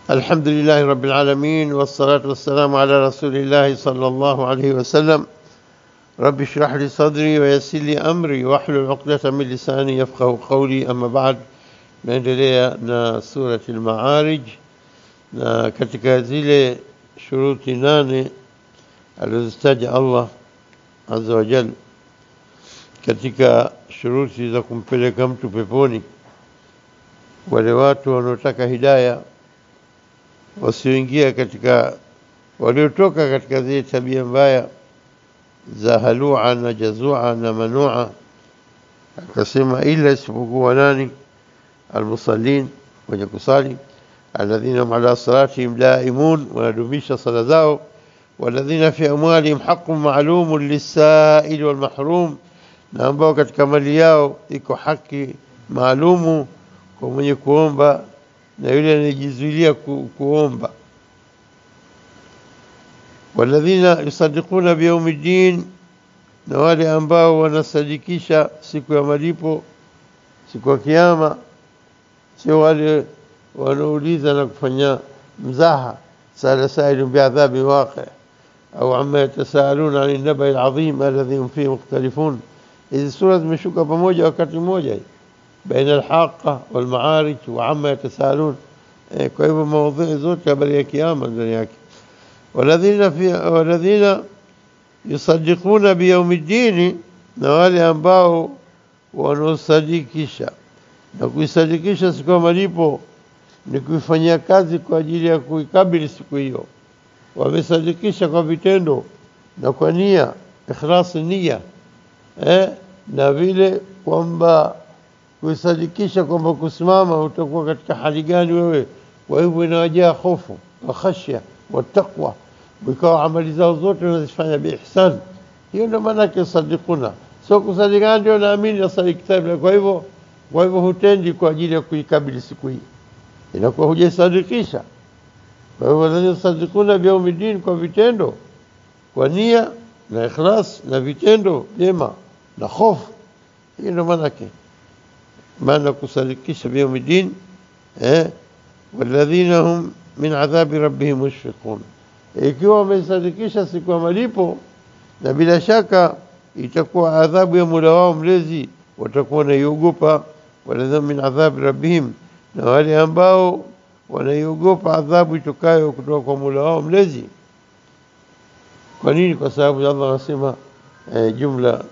الحمد لله رب العالمين والصلاة والسلام على رسول الله صلى الله عليه وسلم رب اشرح لي صدري ويسر لي أمري واحلل عقدة من لساني يفقه قولي أما بعد naendelea na surati al-Ma'arij na katika zile shuruti nane alizozitaja Allah azza wa jalla katika shuruti za kumpeleka mtu peponi, wale watu wanaotaka hidaya wasioingia katika waliotoka katika zile tabia mbaya za halua na jazua na manua, akasema ila isipokuwa nani? Almusallin, wenye kusali, alladhina hum ala salatihim daimun, wanadumisha sala zao, walladhina fi amwalihim haqqun ma'lumun lisaili walmahrum, na ambao katika mali yao iko haki maalumu kwa mwenye kuomba na yule anayejizuilia ku, kuomba. Walladhina yusaddiquna biyaumi ddin, na wale ambao wanasadikisha siku ya malipo, siku ya Kiyama, sio wale wanaouliza na kufanya mzaha. Sala sailun biadhabi waqi au amma yatasaaluna ani nabai alazim alladhi hum fihi mukhtalifun. Hizi sura zimeshuka pamoja wakati mmoja hii baina alhaqa walmaarij wa amma yatasaalun. Eh, kwa hivyo maudhui zote habari ya kiyama ndani yake. Waladhina fi waladhina yusaddiquna biyaumi ddini, na wale ambao wanaosadikisha na kuisadikisha siku ya malipo ni kuifanyia kazi kwa ajili ya kuikabili siku hiyo. Wamesadikisha kwa vitendo na kwa nia, ikhlasi nia eh, na vile kwamba kuisadikisha kwamba kusimama utakuwa katika hali gani wewe. Kwa hivyo inawajaa hofu wa khashya wa taqwa, ikawa amali zao zote wanazifanya biihsan. Hiyo ndio maana yake yusaddiquna, sio kusadikana ndio naamini nasali kitabu. Kwa hivyo kwa hivyo hutendi kwa ajili ya kuikabili siku hii, inakuwa hujaisadikisha. Kwa hivyo walladhina yusaddiquna biyaumi ddin, kwa vitendo, kwa nia na ikhlas na vitendo vyema na hofu. Hiyo ndio maana yake maana kusadikisha biyaumi ddin eh, walladhina hum min adhabi rabbihim mushfiqun, ikiwa wamesadikisha siku ya malipo, na bila shaka itakuwa adhabu ya Mola wao mlezi watakuwa wanaiogopa. Walladhina min adhabi rabbihim, na wale ambao wanaiogopa adhabu itokayo kutoka kwa Mola wao mlezi. Kwa nini? Kwa sababu Allah anasema eh, jumla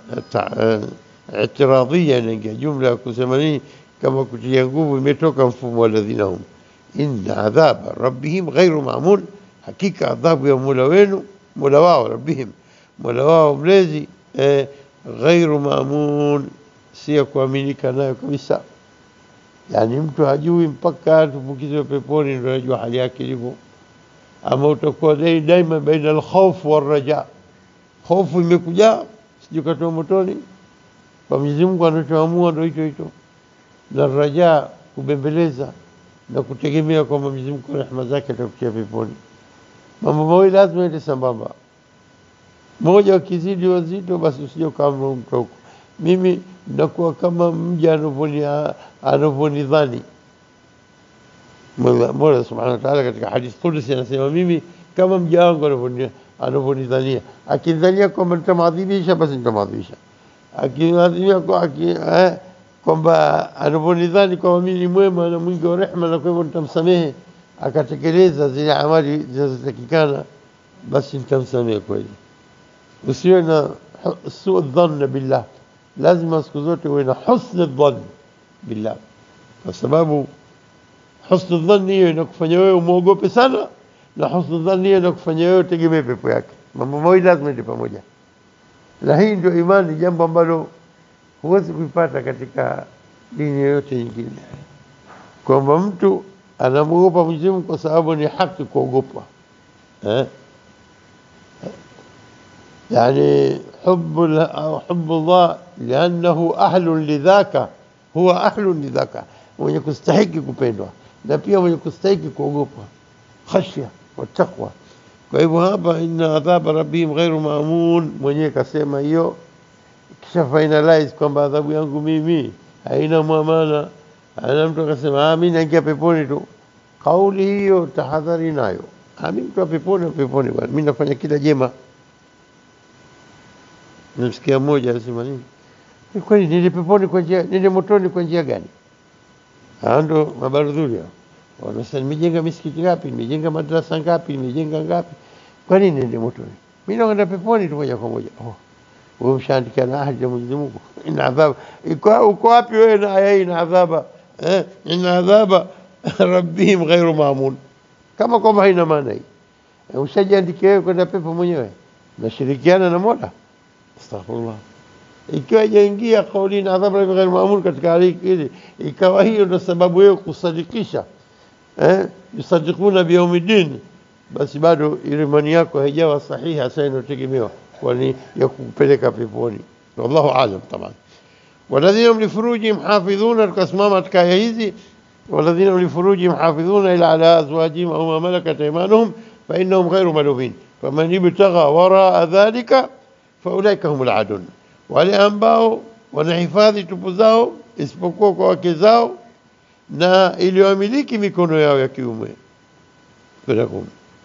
itiradhia inaingia, jumla ya kusema nini, kama kutia nguvu, imetoka mfumo walladhina hum inna adhaba rabbihim ghairu maamun, hakika adhabu ya mola wenu mola wao rabbihim, mola wao mlezi eh, ghairu maamun, si ya kuaminika nayo kabisa. Yani mtu hajui mpaka tumbukizwe peponi ndio anajua hali yake ilivyo. Ama utakuwa dai daima baina alkhawf warraja, hofu imekuja sijui katoa motoni kwa Mwenyezi Mungu anachoamua ndio hicho hicho, na raja kubembeleza na kutegemea kwamba Mwenyezi Mungu rehema zake atakutia peponi. Mambo mawili lazima ende sambamba, moja ukizidi wazito, basi usije ukaamua mtu huko. Mimi nakuwa kama mja anavyoni- anavyonidhani. Mola Mola subhanahu wa ta'ala katika hadith Qudsi anasema, mimi kama mja wangu anavyoni- anavyonidhania, akinidhania kwamba nitamadhibisha, basi nitamadhibisha akiadhimia kwa aki, eh, kwamba anavyonidhani kwamba mimi ni mwema na mwingi wa rehema na kwa hivyo nitamsamehe, akatekeleza zile amali zinazotakikana, basi nitamsamehe kweli. Usiwe na hu- suu dhanna billah, lazima siku zote uwe na husni dhann billah, kwa sababu husnu dhanni hiyo inakufanya wewe umwogope sana, na husnu dhanni hiyo inakufanya wewe utegemee pepo yake. Mambo mawili lazima ende pamoja na hii ndio imani, jambo ambalo huwezi kuipata katika dini yoyote nyingine, kwamba mtu anamwogopa Mwenyezi Mungu kwa sababu ni haki kuogopwa eh? Yani hubu au hubullah liannahu ahlun lidhaka, huwa ahlun lidhaka, mwenye kustahiki kupendwa na pia mwenye kustahiki kuogopwa, khashya wa taqwa. Kwa hivyo hapa, inna adhaba rabbihim ghairu maamun, mwenyewe kasema hiyo, kisha finalize kwamba adhabu yangu mimi haina mwamana. Ana mtu akasema ah, mimi naingia peponi tu, kauli hiyo tahadhari nayo ami mtu wa peponi wa peponi bwana mimi nafanya kila jema namsikia mmoja anasema nini "Ni kweli nende peponi kwa njia nende motoni kwa njia gani hao ndo mabarudhuri hao wanasema nimejenga misikiti ngapi nimejenga madrasa ngapi nimejenga ngapi kwa nini nende motoni mimi naenda peponi tu moja kwa moja oh wewe ushaandikia na ahadi ya Mwenyezi Mungu ina adhabu iko uko wapi wewe na aya hii ina adhaba eh ina adhaba rabbihim ghairu maamun kama kwamba haina maana hii Eh, ushajiandikia wewe kwenda pepo mwenyewe nashirikiana na Mola astaghfirullah ikiwa jaingia kauli na adhabu rabbihim ghairu maamun katika hali hili ikawa hiyo ndio sababu wewe kusadikisha eh yusadikuna biyaumiddin basi bado ile imani yako haijawa sahihi hasa inayotegemewa kwani ya kupeleka peponi wallahu alam taban والذين هم لفروجهم حافظون كاسمامة كايزي والذين هم لفروجهم حافظون إلا على أزواجهم أو ما ملكت أيمانهم فإنهم غير ملومين فمن ابتغى وراء ذلك فأولئك هم العادون wale ambao wanahifadhi tupu zao isipokuwa kwa wake zao na iliyoamiliki mikono yao ya kiume Firakum.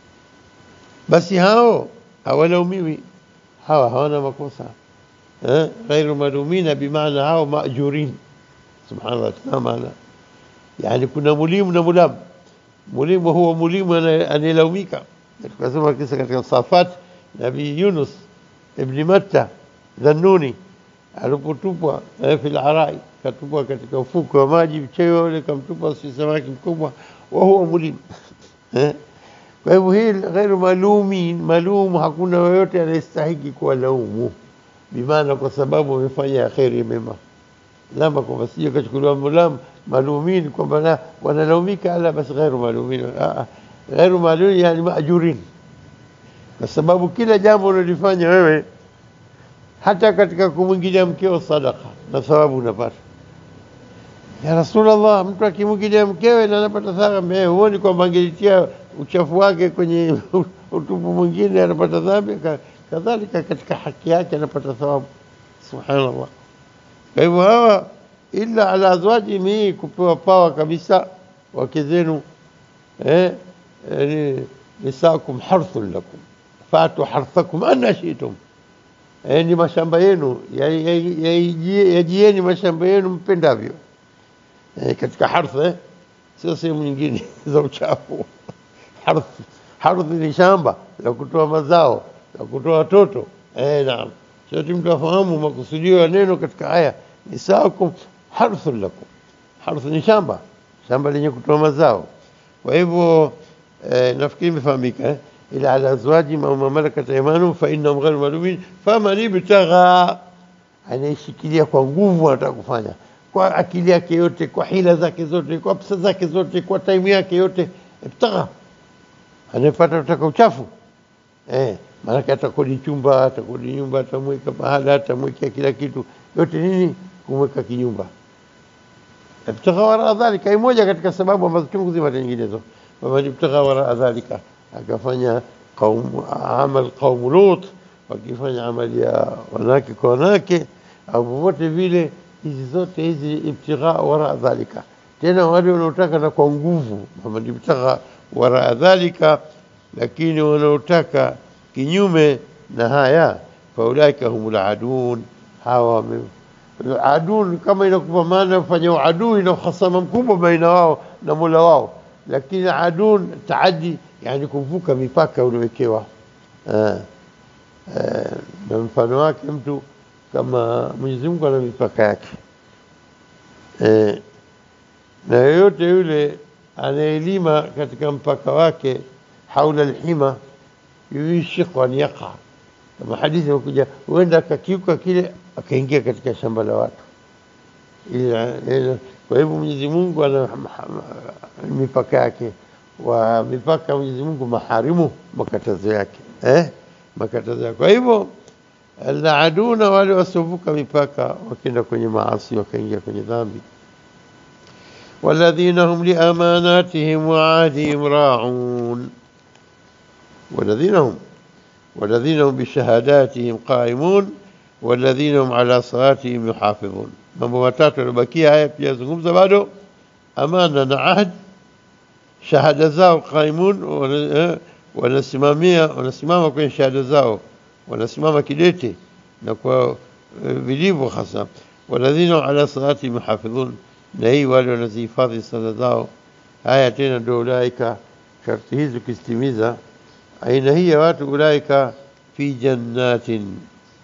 basi hao hawalaumiwi hawa hawana makosa eh ghairu malumina bimaana hao maajurin subhanallah tuna maana yani kuna mulimu na mulam mulimu huwa mulimu anaye- anayelaumika tukasema kisa katika safat nabii Yunus ibn Matta dhannuni alipotupwa eh, fil arai katupwa katika ufuko wa maji mcheo ule kamtupa si samaki mkubwa wa huwa mulim eh kwa hivyo hii ghairu malumin malum hakuna yoyote anayestahiki kuwalaumu bimaana kwa sababu amefanya kheri mema lama kwamba sije kachukuliwa mulam malumin kwamba na wanalaumika ala basi ghairu malumin Ah, ah. ghairu malumin yani maajurin kwa sababu kila jambo unalifanya wewe hata katika kumwingilia mkeo sadaka na thawabu unapata ya Rasulullah, mtu akimwingilia mkewe na anapata thawabu, eh, huoni kwamba angelitia uchafu wake kwenye utupu mwingine anapata dhambi? Ka- Kadhalika katika haki yake anapata thawabu. Subhanallah. Kwa hivyo hawa illa ala azwajihim, hii kupewa pawa kabisa wake zenu eh, eh, nisaakum harthun lakum fatu harthakum anna shi'tum eh, ni mashamba yenu ya- ya- ya- yajieni mashamba yenu mpendavyo eh, katika harth eh, sio sehemu nyingine za uchafu harth harth ni shamba la kutoa mazao la kutoa watoto eh, naam sote mtu afahamu makusudio ya neno katika aya nisaakum harthun lakum harth ni shamba shamba lenye kutoa mazao kwa hivyo eh, nafikiri imefahamika eh? ila ala azwajihim au ma malakat aymanuhum fa innahum ghayru malumin faman ibtagha anayeshikilia kwa nguvu anataka kufanya kwa akili yake yote kwa hila zake zote kwa pesa zake zote kwa time yake yote ibtagha anayepata kutaka uchafu eh maanake atakodi chumba atakodi nyumba atamweka pahala atamwekea kila kitu yote nini kumweka kinyumba ibtagha wara dhalika ni moja katika sababu ambazo chungu zima nyinginezo faman ibtagha wara dhalika akafanya qaum amal qaum lut wakifanya amali ya wanawake kwa wanawake au popote vile hizi zote hizi ibtigha wara dhalika tena wale wanaotaka na kwa nguvu faman ibtagha wara dhalika lakini wanaotaka kinyume na haya faulaika humul adun hawa wame adun kama inakupa maana fanya uadui na uhasama mkubwa baina wao na Mola wao, lakini adun taadi, yani kuvuka mipaka uliowekewa. Eh, eh, na mfano wake mtu kama Mwenyezi Mungu ana mipaka yake eh, na yoyote yule anayelima katika mpaka wake haula alhima yuishiku an yaqa kama hadithi imekuja, huenda akakiuka kile akaingia katika shamba la watu. Ila- ila- Kwa hivyo Mwenyezi Mungu ana ma- ma- mipaka yake, wa mipaka ya Mwenyezi Mungu maharimu, makatazo yake eh, makatazo yake. Kwa hivyo laaduna, wale wasiovuka mipaka, wakienda kwenye maasi, wakaingia kwenye dhambi. والذين هم لأماناتهم وعهدهم راعون والذين هم والذين هم بشهاداتهم قائمون والذين هم على صلاتهم يحافظون mambo matatu yaliyobakia haya pia yazungumza bado amana na ahd shahada zao qaimun, wana- eh, wanasimamia wanasimama kwenye shahada zao, wanasimama kidete na kwa eh, vilivyo hasa. Walladhina ala salati muhafidhun, na hii wale wanazihifadhi sala zao. Haya tena ndio ulaika, sharti hizi ukizitimiza, aina hii ya watu ulaika fi jannatin,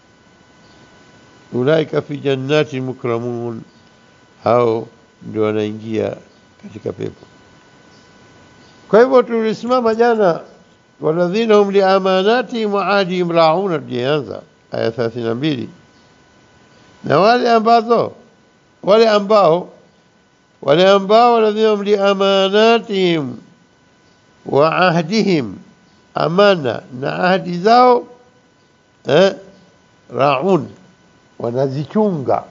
ulaika fi jannatin mukramun, hao ndio wanaingia katika pepo. Kwa hivyo tulisimama jana, waladhina hum liamanatihim wa ahdihim rauna, tulianza aya thelathini na mbili na wale ambazo wale ambao wale ambao waladhina hum liamanatihim wa ahdihim, amana na ahdi zao eh, raun, wanazichunga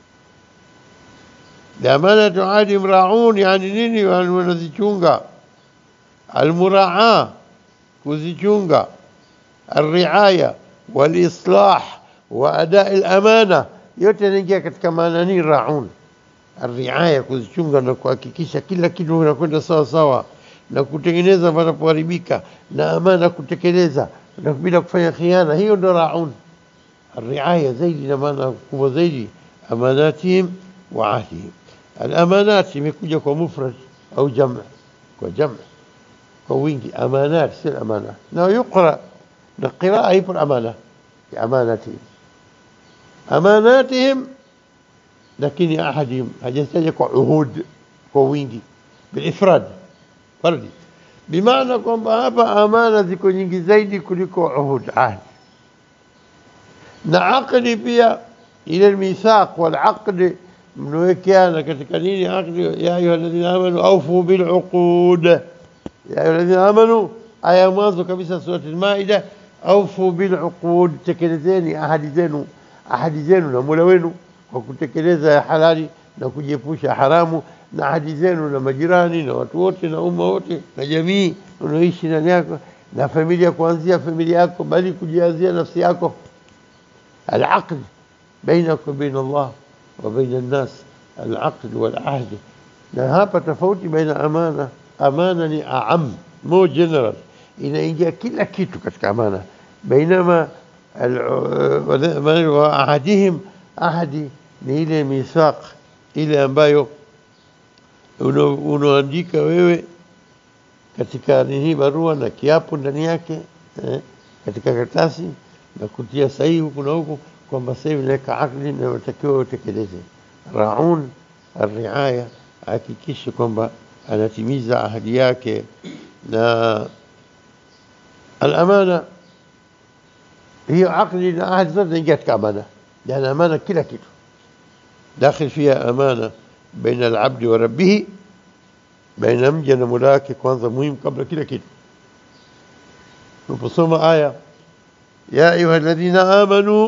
liamanati wa ahdihim raun, yani nini? Yani wanazichunga almuraa kuzichunga alriaya walislah wa adai lamana yote yanaingia katika maana ni raun alriaya kuzichunga na kuhakikisha kila kitu kinakwenda sawa sawa na kutengeneza panapoharibika na amana kutekeleza na bila kufanya khiana hiyo ndo raun الرعاية zaidi na maana kubwa zaidi amanatihim wa ahdihim alamanat imekuja kwa mufrad au jam kwa jam kwa wingi amanat si amana na yuqra na qiraa ipo amana amanatihim amanatihim lakini ahadihim hajataja kwa uhud kwa wingi bilifrad fardi bimaana kwamba hapa amana ziko nyingi zaidi kuliko uhud ahdi na aqdi pia ile almithaq walaqd mnawekeana katika nini aqdi ya ayuha alladhina amanu awfu biluqud ya ayuha alladhina amanu aya mwanzo kabisa surati almaida awfu biluqud tekelezeni ahadi zenu ahadi zenu na mola wenu kwa kutekeleza ya halali na kujiepusha haramu na ahadi zenu na majirani na watu wote na umma wote na jamii unaoishi ndani yako na familia kuanzia familia yako bali kujianzia nafsi yako العقد بينك وبين الله وبين الناس العقد والعهد na hapa tofauti baina amana amana ni aam mo general inaingia kila kitu katika amana bainama wa ahadihim ahadi ni ile mithaq ile ambayo unaandika wewe katika nini barua na kiapo ndani yake eh, katika karatasi na kutia sahihi huku na huku kwamba sasa hivi naweka akdi na unatakiwa utekeleze. Raun arriaya ahakikishe kwamba anatimiza ahadi yake, na alamana hiyo akdi na ahadi zote zinaingia katika amana, yani amana kila kitu dakhil fiha amana baina alabdi wa rabbihi, baina mja na mola wake, kwanza muhimu kabla kila kitu. Tunaposoma aya يا أيها الذين آمنوا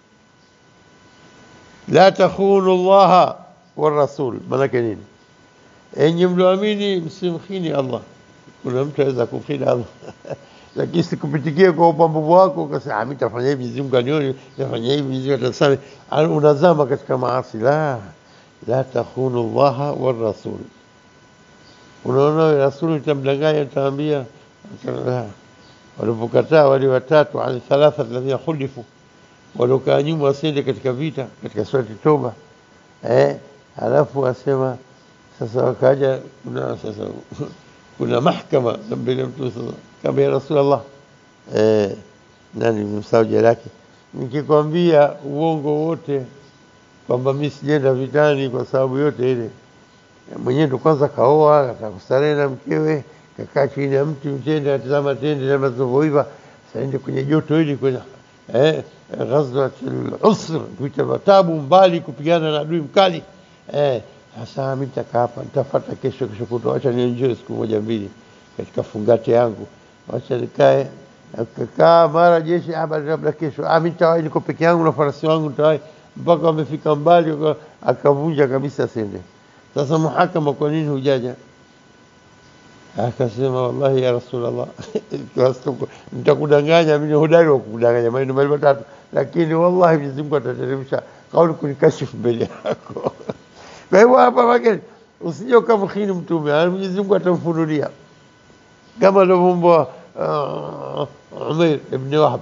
لا تخونوا الله والرسول ملك نين enyi mlioamini msimkhini Allah. Kuna mtu aweza kumkhini Allah lakini sikupitikie kwa upambavu wako ukasema mimi tafanya hivi, Mwenyezi Mungu anione, tafanya hivi, Mwenyezi Mungu atasame. Unazama katika maasi. La, la takhunu Allah war rasul. Unaona rasuli utamdanganya, utaambia walipokataa wale watatu ala thalatha alladhina khulifu, waliokaa nyuma wasiende katika vita, katika surati Toba eh, alafu asema sasa, wakaja kuna sasa kuna mahkama mbele mtu sasa, kama ya Rasulullah eh, nani msahau jina lake, nikikwambia uongo wote kwamba mimi sijaenda vitani kwa sababu yote ile, mwenyewe ndo kwanza kaoa, atakustarehe na mkewe kakaa chini ya mti mtende atazama tende na zinavyoiva, saende kwenye joto hili kwenye eh, ghazwat al-usr, kuita tabu mbali kupigana na adui mkali eh. Sasa mimi nitakaa hapa, nitafuata kesho, kesho kutwa, acha nienjoy siku moja mbili katika fungate yangu, acha nikae akakaa, mara jeshi hapa, labda kesho ah, mimi nitawahi, niko peke yangu na farasi wangu, nitawahi mpaka wamefika mbali, akavunja kabisa sende. Sasa muhakama, kwa nini hujaja? Akasema, wallahi ya Rasulullah, nitakudanganya mimi, hodari wa kudanganya maneno mawili matatu, lakini wallahi Mwenyezi Mungu atateremsha kauli kunikashifu mbele yako. Kwa hivyo hapa wake usije ukamkhini Mtume, Mwenyezi Mungu atamfunulia kama alivyoumbwa uh, Umair ibn Wahab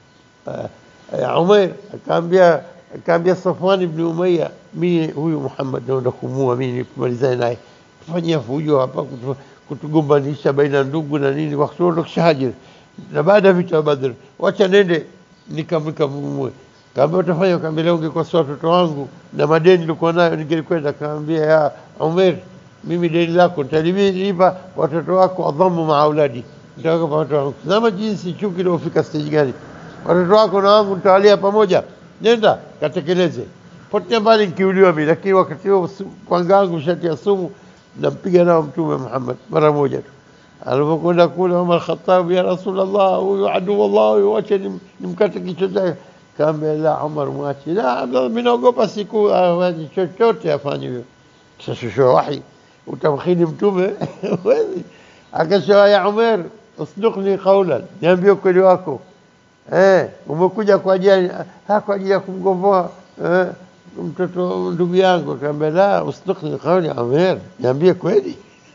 uh, Umair akaambia akaambia Safwan ibn Umayya, mimi huyu Muhammad naenda kumua mimi kumalizana naye, tufanyia fujo hapa kutu, kutugombanisha baina ya ndugu na nini, wakati wote kishahajiri na baada ya vita vya Badr, wacha nende nikamkamue. Kaambia utafanya, kaambia leo ungekosa watoto wangu na madeni nilikuwa nayo ningelikwenda. Kaambia ya Umair, mimi deni lako nitalilipa watoto wako, adhamu maa auladi, nitaweka watoto wangu. Tazama jinsi chuki ilivyofika stage gani, watoto wako na wangu nitawalia pamoja, nenda katekeleze. Potea mbali nikiuliwa mimi, lakini wakati huo panga wangu shati ya sumu, nampiga nao Mtume Muhammad mara moja tu alipokwenda kule Umar Khattab, ya Rasulullah, huyu adui Allah, huyu wache nim- nimkate kichwa chake. Kaambia la, Umar mwache. La, Abdallah, mimi naogopa siku afanye chochote afanye hivyo. Kishashushwa wahi, utamkhini mtume huwezi. Akasema ya Umar, usduqni qawlan, niambie ukweli wako. Eh, umekuja kwa ajili ha kwa ajili ya kumgomboa eh, mtoto ndugu yangu. Kaambia la, usduqni qawlan ya Umar, niambie kweli.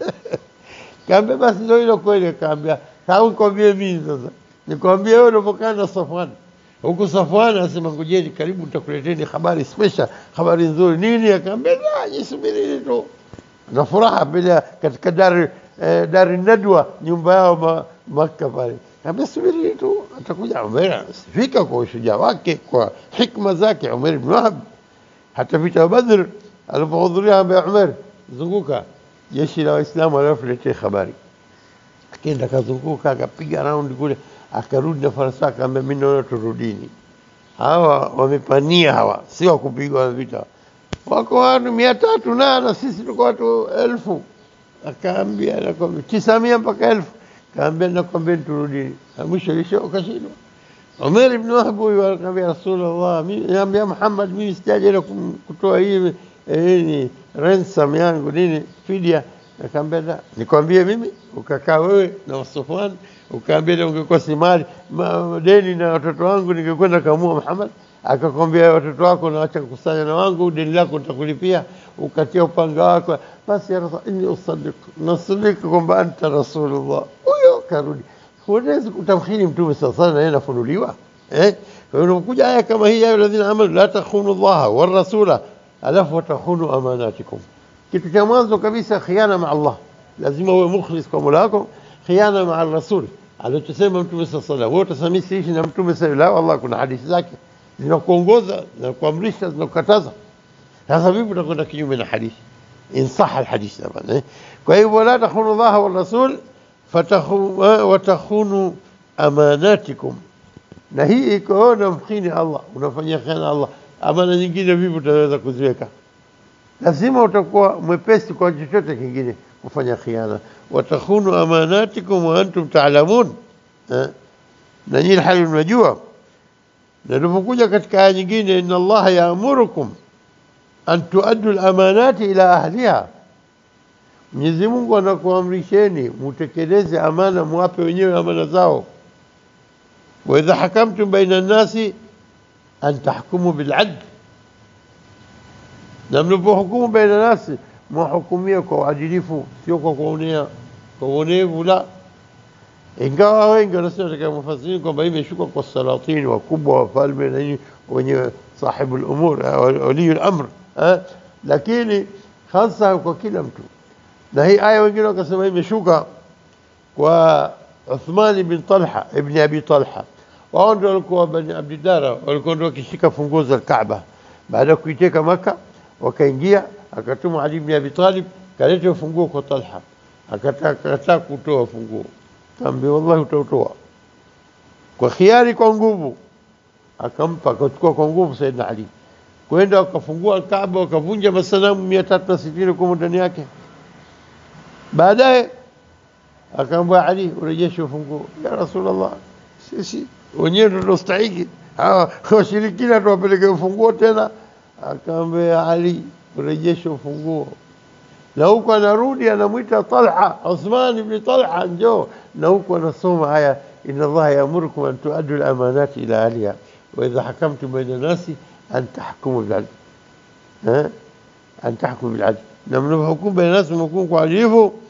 Kaambia basi ndio hilo kweli. Kaambia au nikwambie mimi sasa, nikwambie wewe ulipokaa na Safwan huku. Safwan anasema ngojeni, karibu nitakuleteni habari special, habari nzuri nini. Akaambia la, jisubirini tu na furaha bila katika dari eh, dari nadwa nyumba yao ma, Makka pale. Kaambia subiri tu, atakuja Umar, anasifika kwa ushujaa wake, kwa hikma zake Umar ibn Wahab. Hata vita vya Badr alipohudhuria, ambia Umar, zunguka jeshi la Waislamu waliofuletea habari. Akaenda akazunguka, akapiga raundi kule, akarudi na farasi wake, akaambia mimi naona turudini, hawa wamepania, hawa si wa kupigwa vita, wako watu mia tatu na na sisi tuko watu elfu. Akaambia nakwambia tisa mia mpaka elfu, kaambia nakwambia turudini, na mwisho lisho ukashindwa. Umar ibn Wahab huyu akamwambia Rasulullah, mimi naambia Muhammad, mimi sijaje ile kum- kutoa hii eh, nini ransom yangu nini fidia. Akamwambia la, nikwambie mimi, ukakaa wewe na Safwan ukaambia ile ungekuwa si mali ma- deni na watoto wangu ningekwenda kamua Muhammad. Akakwambia watoto wako naacha kukusanya na wangu, deni lako nitakulipia, ukatia upanga wako. Basi ya Rasul, inni usaddiq, nasadiki kwamba anta Rasulullah. Huyo karudi huwezi kutamkhini mtume sala sala na yeye anafunuliwa eh? Kwa hiyo unakuja aya kama hii, ya alladhina amanu la takhunu llaha war rasula alafu watakhunu amanatikum. Kitu cha mwanzo kabisa khiana ma Allah, lazima uwe mukhlis kwa Mola wako. Khiana ma rasul alichosema mtume sala sala, wewe utasema siishi na mtume sala la, wallah, kuna hadithi zake zinakuongoza zinakuamrisha zinakukataza. Sasa vipi utakwenda kinyume na hadithi? in saha alhadith taban eh? Kwa hivyo la takhunu llaha war rasul fatakhu watakhunu amanatikum, na hii iko unamkhini Allah, unafanyia khiana Allah. Amana nyingine vipi utaweza kuziweka? Lazima utakuwa mwepesi kwa chochote kingine kufanya khiana. Watakhunu amanatikum wa antum taalamun, eh? na nyinyi hali mnajua. Na tulipokuja katika aya nyingine, inna Allaha yaamurukum an tuaddu al-amanati ila ahliha Mwenyezi Mungu anakuamrisheni mutekeleze amana, muwape wenyewe amana zao. wa idha hakamtum baina nnasi an tahkumu biladl, na mnapohukumu baina nasi mwahukumia kwa uadilifu, sio kwa kuonea kwa uonevu. La, ingawa wengi wanasema katika mufasiri kwamba hii imeshuka kwa salatini wakubwa, wafalme na nini, wenye sahibu lumur, waliyu lamr, lakini hasa kwa kila mtu na hii aya wengine wakasema imeshuka kwa Uthman ibn Talha ibn Abi Talha. Wao ndio walikuwa Bani Abdidara, walikuwa ndio wakishika funguo za Kaaba baada ya kuiteka Maka, wakaingia akatuma Ali ibn Abi Talib kaleta funguo kwa Talha, akataka kutoa funguo, kaambia wallahi, utautoa kwa khiari, kwa nguvu. Akampa, akachukua kwa nguvu Saidina Ali, kwenda wakafungua Kaaba, wakavunja masanamu mia tatu na sitini kwa ndani yake Baadaye akaambia Ali, urejeshe ufunguo. Ya Rasulullah, sisi wenyewe ndio tunastahiki, hawa washirikina tuwapeleke ufunguo tena? Akaambia Ali, urejeshe ufunguo. Na huku anarudi anamwita Talha, Uthman ibn Talha, njoo. Na huku anasoma aya, inna Allaha yaamurukum an tuaddu al-amanati ila ahliha wa idha hakamtum baina nasi an tahkumu bil-adl, an tahkumu bil-adl na mnapohukumu baina nasi mhukumu kwa adilifu.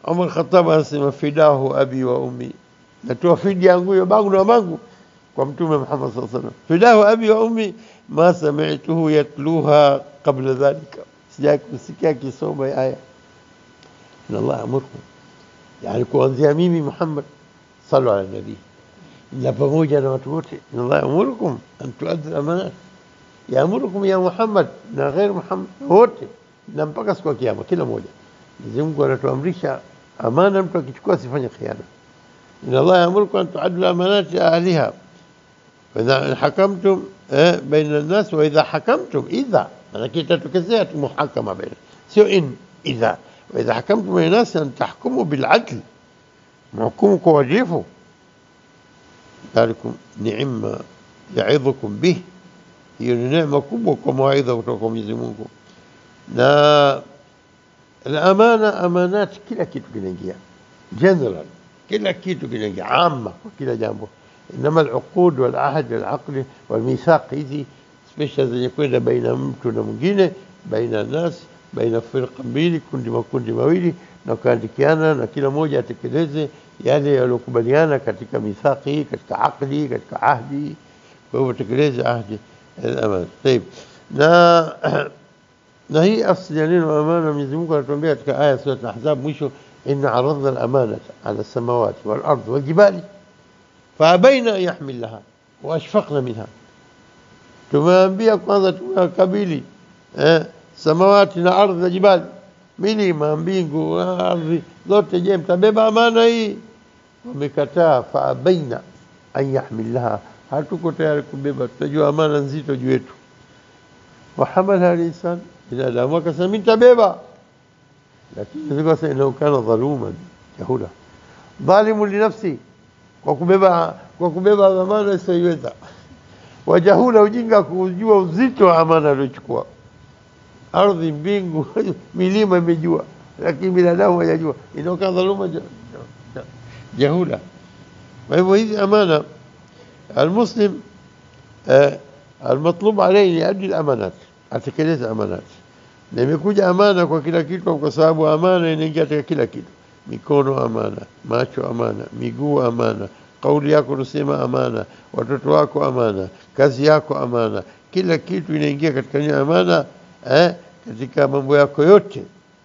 Umar Khattab anasema fidahu abi wa ummi, natoa fidi yangu hiyo bangu na mamangu kwa Mtume Muhammad sallallahu alaihi wasallam. Fidahu abi wa ummi ma sami'tuhu yatluha qabla dhalika, sijai kusikia akisoma hii aya. Inna Allah yamurkum, yani kuanzia mimi Muhammad sallu ala nabii na pamoja na watu wote. Inna Allah yamurukum an tuaddu al-amanat, yaamurukum ya Muhammad na ghair Muhammad wote, na mpaka siku ya Kiyama kila mmoja. Mwenyezi Mungu anatuamrisha amana, mtu akichukua asifanye khiana. Inna Allah yaamurukum an tuaddu al-amanat ila ahliha wa idha hakamtum eh, baina an-nas wa idha hakamtum, idha manake itatokezea tu muhakama baina, sio in idha. Wa idha hakamtum baina an-nas an tahkumu bil adl, mhukumu kwa uadilifu ذلكم نعم yaidhukum bih, hiyo ni neema kubwa kwa mawaidha kutoka kwa Mwenyezi Mungu. Na amana, amanati, kila kitu kinaingia general, kila kitu kinaingia amma, kwa kila jambo. Inama aluqud walahd walaqli walmithaq, hizi special zenye kwenda baina mtu na mwingine, baina nas, baina firqa mbili, kundi makundi mawili, na kuandikiana na kila mmoja atekeleze yale yaliyokubaliana katika mithaqi, katika aqdi, katika ahdi. Kwa hivyo tekeleze ahdi al-amana. Tayib, na na hii asli ya neno amana, Mwenyezi Mungu anatuambia katika aya sura Al-Ahzab mwisho, inna aradna al-amanata ala as-samawati wal-ardi wal-jibali faabaina an yahmilnaha wa ashfaqna minha, tumeambia kwanza, tumewakabili eh, samawati na ardhi na jibali, milima, mbingu, ardhi zote. Je, mtabeba amana hii? Wamekataa. faabaina an yahmilnaha, hatuko tayari kubeba, tutajua amana nzito juu yetu. wahamalaha linsan, binadamu akasema mi nitabeba, lakini innahu kana dhaluman jahula, dhalimu linafsi, kwa kubeba kwa kubeba amana isiyoiweza, wajahula, ujinga kujua uzito wa amana aliochukua. Ardhi, mbingu, milima imejua, lakini binadamu hajajua. Innahu kana dhaluma jahula. Kwa hivyo hizi amana almuslim eh, almatlub alayhi liaddi lamanat, atekeleze amanat. Na imekuja amana kwa kila kitu, kwa sababu amana inaingia katika kila kitu. Mikono amana, macho amana, miguu amana, kauli yako unasema amana, watoto wako amana, kazi yako amana, kila kitu inaingia katika hiyo amana eh, katika mambo yako yote.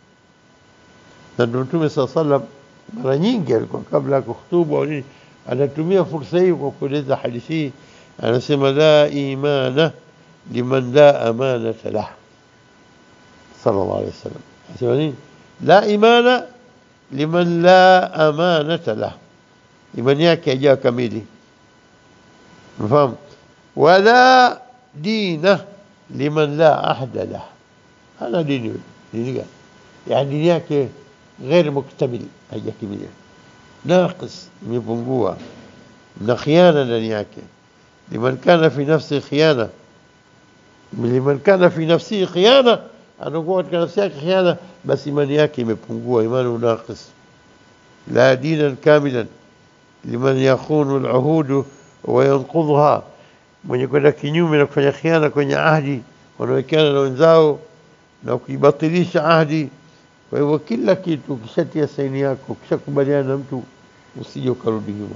Na ndio Mtume saa salam mara nyingi alikuwa kabla ya kuhutubu au nini anatumia fursa hii kwa kueleza hadithi hii, anasema la imana liman la amanata lah, sallallahu alaihi wasallam. Anasema nini? La imana liman la amanata lah, imani yake haijawa kamili, mfahamu. Wala dina liman la ahda lah, hana dini. Dini gani? Yani dini yake ghair muktamil, haijakamilika naqis imepungua na khiana ndani yake. liman kana fi nafsi khiana, liman kana fi nafsihi khiana, anakuwa katika nafsi yake khiana, basi imani yake imepungua, imani naqis. la dinan kamilan liman yakhunu al-uhud wa yanqudhuha, mwenye kwenda kinyume na kufanya khiana kwenye ahdi wanawekeana na wenzao na kuibatilisha ahdi. Kwa hivyo kila kitu ukishatia saini yako, ukishakubaliana na mtu usije ukarudi nyuma.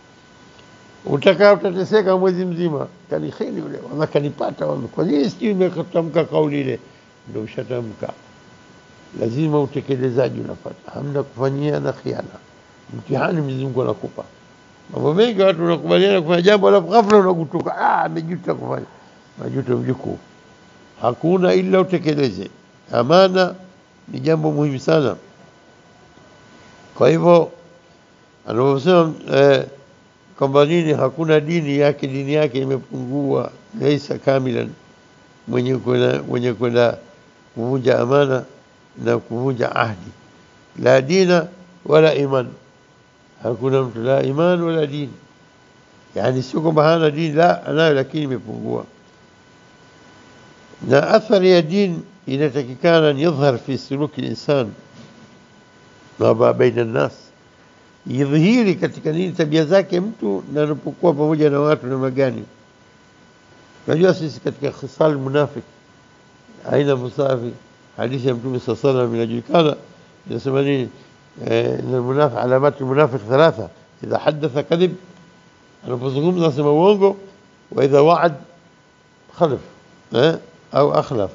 Utakaa utateseka mwezi mzima, kanihini yule wala kanipata wala kwa nini sijui nimekatamka kauli ile, ndio ushatamka. Lazima utekelezaji unapata, hamna kufanyia na khiana. Mtihani Mwenyezi Mungu anakupa mambo mengi. Watu wanakubaliana kufanya jambo, alafu ghafla unagutuka, ah, amejuta kufanya. Majuto mjukuu, hakuna ila utekeleze. Amana ni jambo muhimu sana. Kwa hivyo anaposema eh, kwamba nini, hakuna dini yake, dini yake imepungua, laisa kamilan, mwenye kwenda mwenye kwenda kuvunja amana na kuvunja ahdi. La dina wala iman, hakuna mtu la iman wala dini. Yani sio kwamba hana dini, la anayo, lakini imepungua. Na athari ya dini inatakikana yadhhar fi suluki linsan ma baina nnas idhihiri katika nini, tabia zake mtu na anapokuwa pamoja na watu na magani. Unajua sisi katika khisal munafik, aina musafi, hadithi ya Mtume saa salam inajulikana, inasema nini? eh, na almunafiq alamati almunafiq thalatha idha hadatha kadhib anapozungumza asema uongo wa idha waad khalif eh, au akhlaf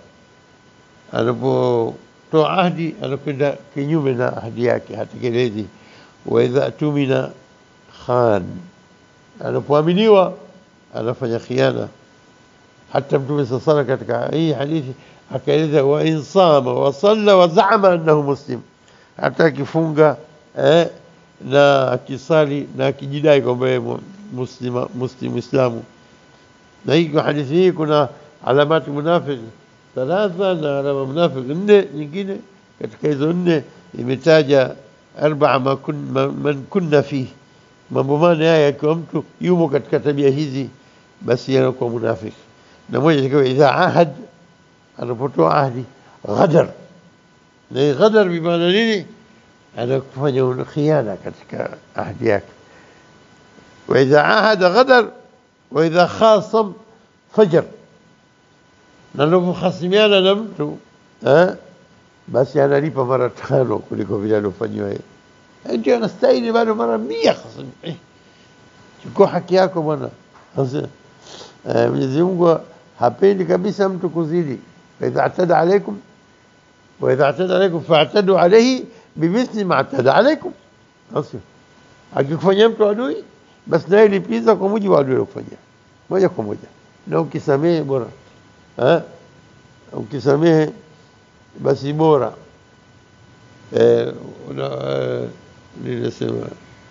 anapotoa ahdi anakwenda kinyume na ahdi yake hatekelezi wa idha tumina khan anapoaminiwa anafanya khiana hata mtume saa sala katika hii hadithi akaeleza wa in sama wa salla wa zaama annahu muslim hata akifunga eh, na akisali na akijidai kwamba yeye mu- muslima muslim islamu na hii kwa hadithi hii kuna alamati munafiq thalatha na alama munafiq nne nyingine katika hizo nne imetaja arbaa ma kun, ma, man kunna fihi mambo mane haya akiwa mtu yumo katika tabia hizi basi anakuwa munafiki na moja ikiwa idha ahad anapotoa ahdi ghadar na hii ghadar bimaana nini anakufanya khiana katika ahdi yake waidha ahada ghadar waidha khasam fajar na anapokhasimiana na mtu eh, basi analipa mara tano kuliko vile aliofanyiwa yeye Eh, ndio anastahili bado mara mia khasimi eh, chukua haki yako bwana Sasa, eh, Mwenyezi Mungu hapendi kabisa mtu kuzidi faidha atada alaikum waidha atada alaikum faatadu alaihi bimithli ma atada alaikum Sasa, akikufanyia mtu adui basi naye lipiza kwa mujibu wa adui aliokufanyia moja kwa moja na ukisamehe bora eh? ukisamehe basi bora eh, una, eh, ninasema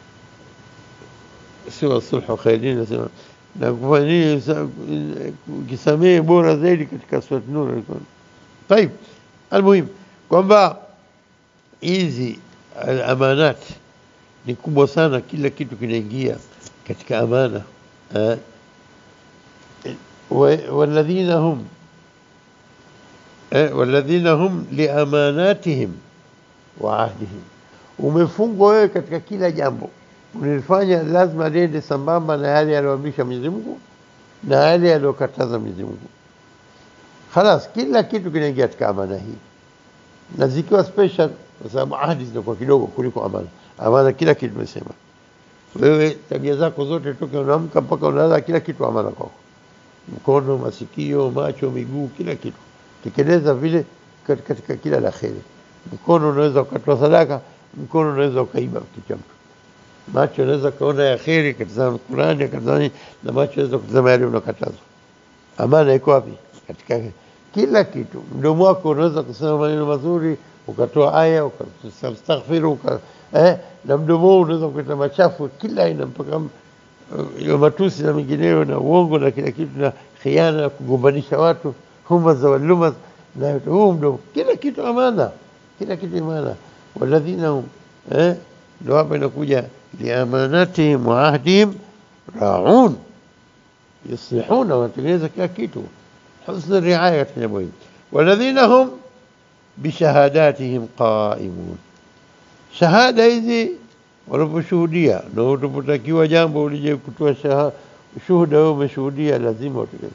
siwa sulhu khairin nasema na kufanya nini sa- ukisamehe bora zaidi katika surat nur ilikuwa طيب almuhim kwamba hizi al- amanat ni kubwa sana kila kitu kinaingia katika amana eh? wa- walladhina hum eh, walladhina hum liamanatihim wa ahdihim umefungwa wewe katika kila jambo unalifanya lazima liende sambamba na yale aliyoamrisha Mwenyezi Mungu na yale aliyokataza Mwenyezi Mungu khalas kila kitu kinaingia katika amana hii na zikiwa special kwa sababu ahadi zinakuwa kidogo kuliko amana amana kila kitu tumesema wewe tabia zako zote toka unaamka mpaka unalala kila kitu amana kwako mkono masikio macho miguu kila kitu tekeleza vile kat- katika kila la kheri mkono unaweza ukatoa sadaka mkono unaweza ukaiba kitu cha mtu macho unaweza kaona ya kheri katazama Qurani akatazama nini, na macho unaweza kutazama yale unakatazwa amana iko wapi katika kila kitu mdomo wako unaweza kusema maneno mazuri ukatoa aya ukastaghfiru uka, eh, na mdomo huo unaweza kuleta machafu kila aina mpaka m- ya matusi na mengineyo na uongo na kila kitu na khiana na kugombanisha watu humaza walumaz na yote huu mdomo kila kitu amana kila kitu amana walladhina hum eh, ndo hapa inakuja liamanatihim wa ahdihim raun yuslihuna wanatengeneza kila kitu husna riaya katika jambo hili walladhina hum bishahadatihim qaimun shahada hizi wanaposhuhudia na unapotakiwa jambo ulije kutoa shaha- shuhuda wewe umeshuhudia lazima utekeleze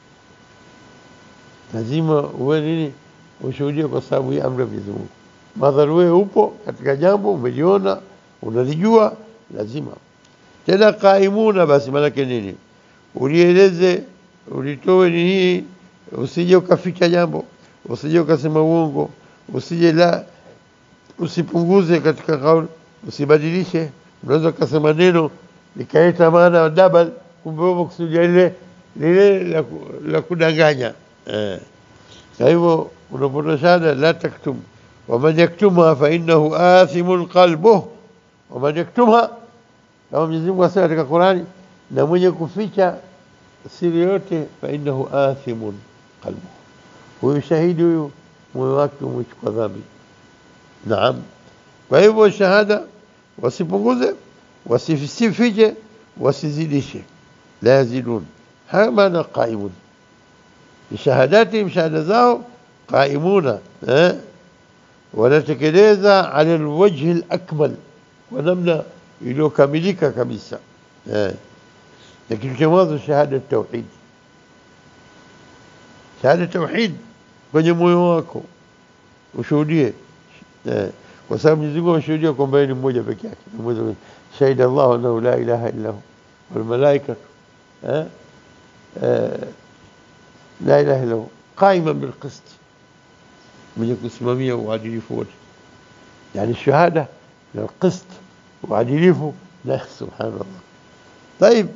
lazima uwe nini ushuhudie kwa sababu ya amri ya Mwenyezi Mungu madhali wewe upo katika jambo umeliona unalijua lazima tena qaimuna basi maanake nini ulieleze ulitoe ni hii usije ukaficha jambo usije ukasema uongo usije la usipunguze katika kauli usibadilishe unaweza ukasema neno likaleta maana ya double kumbe wewe kusudia lile lile la, ku- la kudanganya eh. kwa hivyo unapotoa shahada la taktum waman yaktumha fa innahu athimun qalbuh waman yaktumha kama Mwenyezi Mungu asema katika Qurani na mwenye kuficha siri yote fa innahu athimun qalbuh huyu shahidi huyu moyo wake umechukua dhambi naam kwa hivyo shahada wasipunguze wasifiche wasizidishe la yazidun haya maana qaimun bishahadatihim shahada zao qaimuna eh? wanatekeleza ala alwajhi alakmal kwa namna iliyokamilika kabisa eh. na kitu cha mwanzo shahada tauhid shahada tauhid kwenye moyo wako ushuhudie eh. kwa sababu Mwenyezi Mungu ameshuhudia kwamba yeye ni mmoja peke yake Mwenyezi shahida Allah annahu la ilaha illa hu wal malaikatu eh la ilaha illa hu qaiman bil qist mwenye kusimamia uadilifu wote yani shahada na qist uadilifu la subhanallah طيب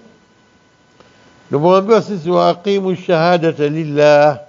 نبغى sisi waaqimu shahadata lillah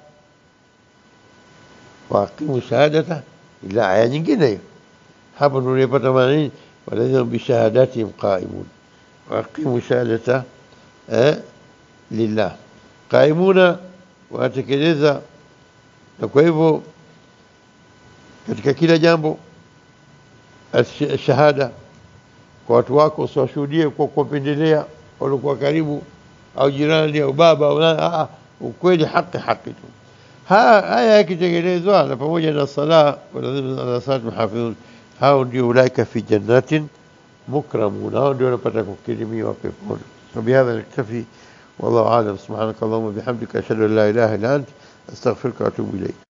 waaqimu shahadata ila aya nyingine hiyo hapo ndio unapata maana nini walazima bishahadatihim qaimun waaqimu shahadata eh, lillah qaimuna wanatekeleza na kwa hivyo katika kila jambo shahada kwa watu wako usiwashuhudie kwa kuwapendelea waliokuwa karibu au jirani au baba au nani ukweli haki haki tu haya yakitekelezwa na pamoja na sala walazima salat muhafidhun hao ndio ulaika fi jannatin mukramun hao ndio wanapata kukirimiwa peponi وبهذا نكتفي والله اعلم سبحانك اللهم وبحمدك اشهد ان لا اله الا انت استغفرك واتوب اليك